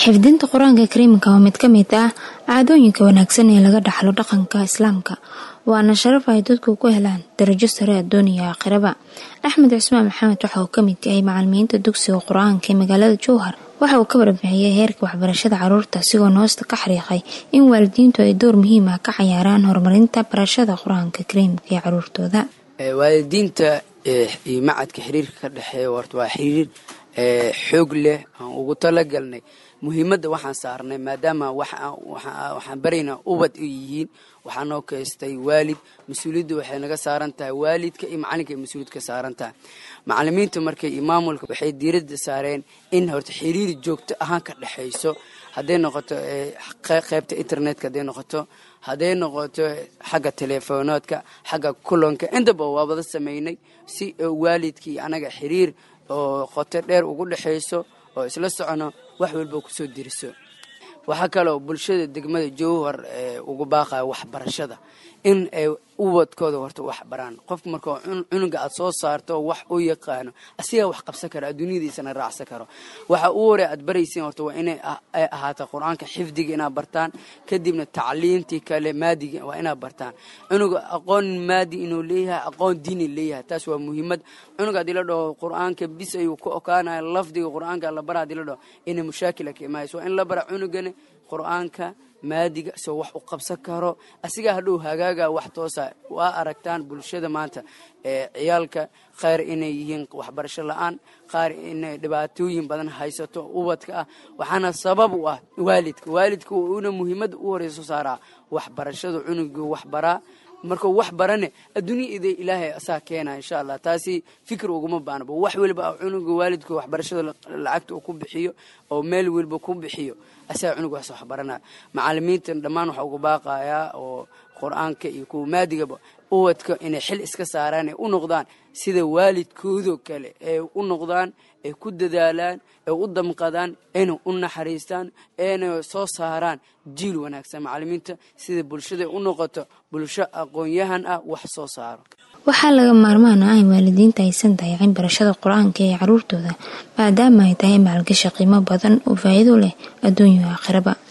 xifdinta qur-aanka kariimka waa mid ka mid ah caadooyinka wanaagsan ee laga dhaxlo dhaqanka islaamka waana sharaf ay dadku ku helaan darajo sare addoon iyo aakhiraba axmed cismaan maxamed waxa uu ka mid yahay macalimiinta dugsiga qur-aanka ee magaalada jowhar waxa uu ka warbixiyey heerka waxbarashada caruurta sigoo noosta ka xariiqay in waalidiintu ay door muhiim ah ka cayaaraan horumarinta barashada qur-aanka kariimka ee caruurtooda waalidiinta iyo macadka xiriirka ka dhexeeya horta waa xiriir xoog leh aan ugu talagalnay muhiimadda waxaan saarnay maadaama waxaan baraynaa ubad u yihiin waxaa noo keystay waalid mas-uuliyadda waxay naga saaran tahay waalidka iyo macalinka ay mas-uuliyad ka saaran tahay macalimiinta markay iyo maamulka waxay diiradda saareen in horta xiriir joogto ahaan ka dhexayso hadday noqoto qaybta internetka hadday noqoto hadday noqoto xagga teleefoonaadka xagga kulanka intaba waa wada sameynay si waalidkii anaga xiriir oo qoto dheer ugu dhexayso oo isla socono wax walba kusoo diriso waxaa kaloo bulshada degmada jowhar ugu baaqaya waxbarashada in ay ubadkooda horta wax baraan qofka marka cunuga aad soo saarto wax u yaqaano asigaa wax qabsan karo adduunyadiisana raacsan karo waxa u hore aad baraysiin horta waa inay ahaata qur-aanka xifdiga inaad bartaan kadibna tacliintii kale maadiga waa inaad bartaan cunuga aqoon maadi inuu leeyahay aqoon diini leeyahay taas waa muhiimad cunuga haddii la dhaho qur-aanka bis ayuu ku okaanaya lafdiga qur-aanka la bara hadii la dhaho inay mushaakila ka imaayso waa in la bara cunugana qur-aanka maadiga isagoo wax u qabsan karo asigaa hadhow hagaaga wax toosa waa aragtaan bulshada maanta ee ciyaalka qaar inay yihiin waxbarasho la-aan qaar inay dhibaatooyin badan haysato ubadka ah waxaana sabab u ah waalidka waalidka una muhiimadda u horeyso saaraa waxbarashada cunuga waxbaraa markuu wax barane adduunya ida ilaahay asaa keena insha allah taasi fikir uguma baanaba wax weliba cunuga waalidka waxbarashada lacagta uu ku bixiyo oo meel weliba ku bixiyo asaga cunuga wax waxbaranaya macalimiintan dhammaan waxaa uga baaqayaa oo qur-aanka iyo kuwa maadigaba ubadka inay xil iska saaraan ay u noqdaan sida waalidkoodoo kale ee u noqdaan ay ku dadaalaan ay u damqadaan ayna u naxariistaan ayna soo saaraan jiil wanaagsan macalimiinta sida bulshada u noqoto bulsho aqoon-yahan ah wax soo saaro waxaa laga maarmaan ah in waalidiinta aysan dayacin barashada qur-aanka ee caruurtooda maadaama ay tahay maalgashi qiimo badan oo faa'iido leh adduunyo aakhiraba